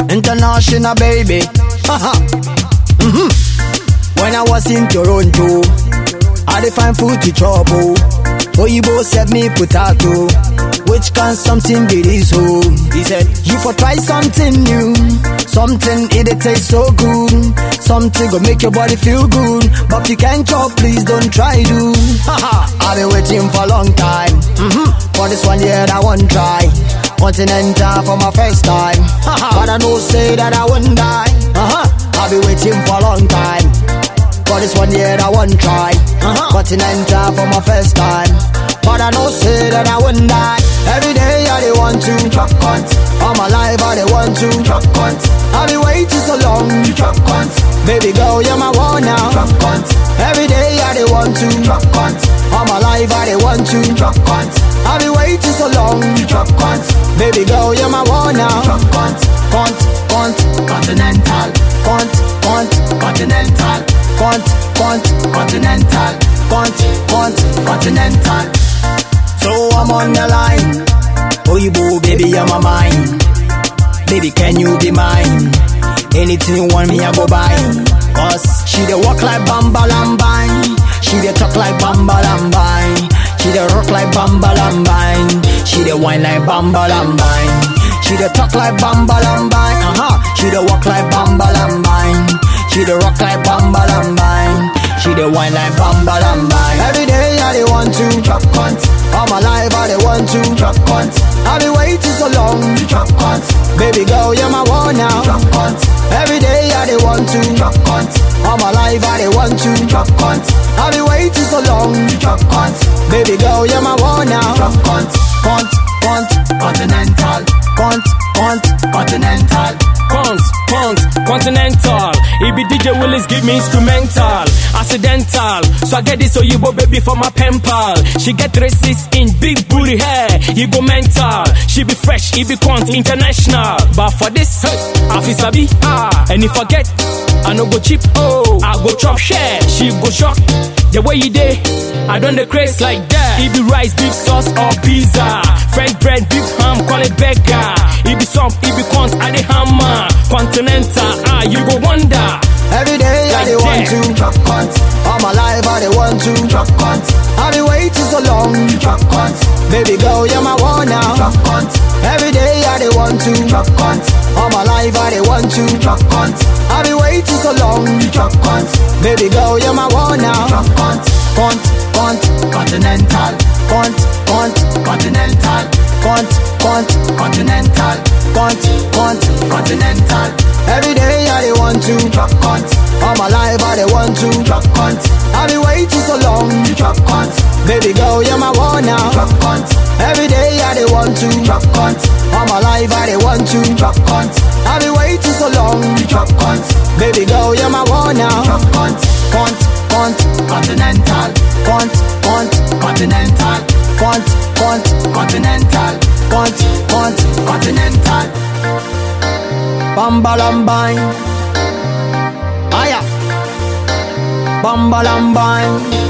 international baby. Haha. Mhm. When I was in Toronto, I dey find food to chop. Oh, Oyibo serve me potato. Which can something be this? Oh, he said, you for try something new. Something it dey taste so good. Something go make your body feel good. But if you can't chop, please don't try do. Haha. I've been waiting for a long time. Mhm. For this one year, I won't try. Continental for my first time. Haha. But I know say that I won't die. Uh-huh. I've been waiting for a long time. For this one year I won't try uh-huh. Continental for my first time But I know say that I wouldn't die Every day I they want to Truck cunt All my life I they want to Truck cunt I been waiting so long Truck cunt Baby girl you're my one now Truck cunt Every day I they want to Truck cunt All my life I they want to Truck cunt I been waiting so long Truck cunt Baby girl you're my one now Truck cunt Cunt, cunt Continental Cunt, cunt Continental Cunt, cunt, continental, cunt, cunt, continental. So I'm on the line. Oyibo, baby, I'm a mine. Baby, can you be mine? Anything you want me, I go buy. Cause she dey walk like Bamba Lambine. She dey talk like Bamba Lambine. She dey rock like Bamba Lambine. She dey whine like Bamba Lambine. She dey talk like Bamba Lambine. Uh-huh. She dey walk like Bamba Lambine. She dey rock like Bamba Lambine. She dey whine like Bamba Lambine. Every day I dey want to drop cunt. All my life I dey want to drop cunt. I been waiting so long to drop cunt. Baby girl, you're my one now. Drop cunt. Every day I dey want to drop cunt. All my life I dey want to drop cunt. I been waiting so long to drop cunt. Baby girl, you're my one now. Drop cunt. Cunt, cunt, continental. Cunt, cunt, continental. Cons, cons, continental. It be DJ Willis give me instrumental, accidental. So I get this Oyibo baby for my pen pal. She get races in big booty hair, Igbo mental. She be fresh, he be quant international. But for this, hey, I feel sabi ah. And if I get, I no go cheap oh. I go chop share, she go shock. The way you dey, I don't the craze like that. It be rice, beef sauce or pizza. French bread, beef ham, call it burger. It be some, it be quant, I the hammer. Continental, ah, you go wonder. Every day I Like dey want that. to drop cunt. All my life I dey want to drop cunt. I been waiting so long to drop cunt. Baby girl, you're my one now. Drop cunt. Every day I dey want to drop cunt. All my life I dey want to drop cunt. I been waiting so long to drop cunt. Baby girl, you're my one now. Drop cunt. Cunt, cunt, continental. Cunt, cunt, continental. Cunt, cunt, continental. Cunt, cunt, continental. Every day I dey want to drop cunt. All my life I dey want to drop cunt. I been waiting so long to drop cunt. Baby girl, you're my one now. Drop cunt. Every day I dey want to drop cunt. All my life I dey want to drop cunt. I been waiting so long to drop cunt. Baby girl, you're my one now. Drop cunt. Cunt, cunt, continental. Cunt, cunt, continental. Cunt, cunt, continental. Cunt, cunt, continental. Bamba Lambine. Aya. Bamba Lambine.